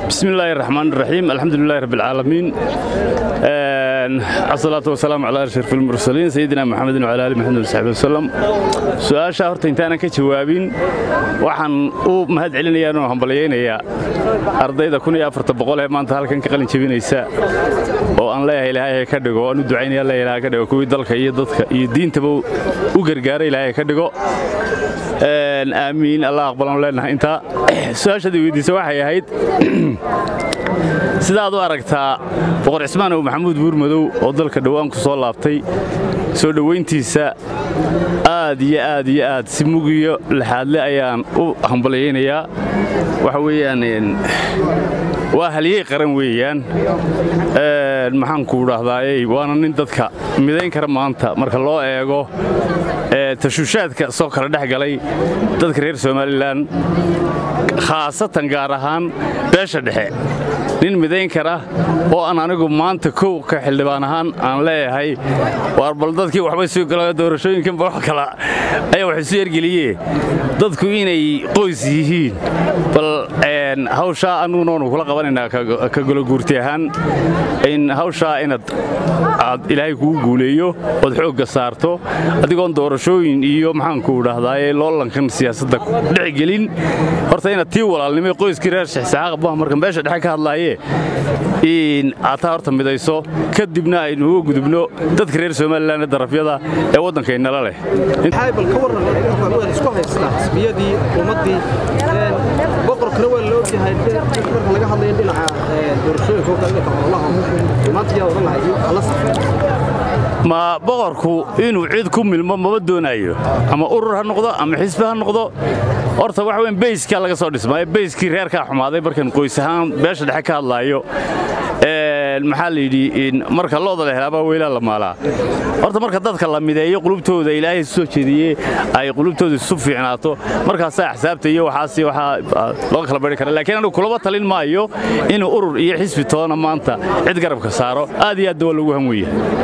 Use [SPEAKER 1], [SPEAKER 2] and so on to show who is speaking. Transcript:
[SPEAKER 1] بسم الله الرحمن الرحيم الحمد لله رب العالمين الصلاة والسلام على أشرف المرسلين سيدنا محمد وعلى آله محمد وصحبه وسلم su-aasha horta intaanan ka jawaabin waxaan u mahad celinayaa oo hambalyaynayaa ardayda ee maanta halkan ka qalin jebinaysa oo aan leeyahay ilaahay ka dhigo aan u ducaynaya leeyahay ilaahay ka dhigo kuwii dalka iyo dadka iyo diintaba u gargaaray ilaahay ka dhigo aamiin allah aqbalan leenahay intaa su-aashadii weydiisa waxay ahayd sidaad u aragtaa boqor cismaanow maxamuud buurmadow oo dalka dhowaan ku soo laabtay soo dhowayntiisa aad iyo aad iyo aad si mugiyo laxaadle ayaan u hambalyaynayaa waxa weeyaan waa halyey qaran weeyaan maxaanku dhahdaayey waana nin dadka midayn kara maanta marka loo eego tashuushaadka soo kala dhex galay dadka reer somalilan khaasatan gaar ahaan beesha dhexe nin midayn kara oo aan anigu maanta kow ka xildhibaan ahaan aan leeyahay waar bal dadkii waxbay soo gala doorashooyinkanba wax kala ayaa wax isu ergeliye dadku inay qoys yihiin bal hawshaa annuguna waanu kula qabanaynaa ka gologuurti ahaan in hawshaa inaad aad ilaahay kugu guuleeyo ood xoogga saarto adigoon doorashooyin iyo maxaanku dhahdaayee loolankan siyaasadda dhexgelin horta inaad tii walaalnimay qoyskii reer shexsaxaaqa buha markan beesha dhexe ka hadlaaye in aad taa horta midayso kadibna aynu uga gudubno dadka reer somalilan ee darafyada ee waddankaynala leh
[SPEAKER 2] bal ka warran waa isku haystaa xisbiyadii ummaddii boqorkana waa la ogyahay marka laga hadlayo dhinaca doorashooyinka oo kale dhinaca ololaha maanta yaa odhan lahay alla safay
[SPEAKER 1] ma boqorku inuu cid ku milmo maba doonaayo ama urur ha noqdo ama xisbi ha noqdo horta waxa weyn bayskaa laga soo dhismaayo bayskii reerkaa xumaaday markan qoys ahaan beesha dhexe ka hadlaayo maxaa la yidhi marka looda la helaabaa weylaa la maalaa horta marka dadka la mideeyo qulubtooda ilaahay soo jeediyey ay qulubtooda isu fiicnaato markaasaa axsaabta iyo waxaas waxaa looga kala bari kara laakiin anigu kulaba talin maayo inuu urur iyo xisbi toona maanta cid garabka saaro aad iyo aadda waa lagu hanweeya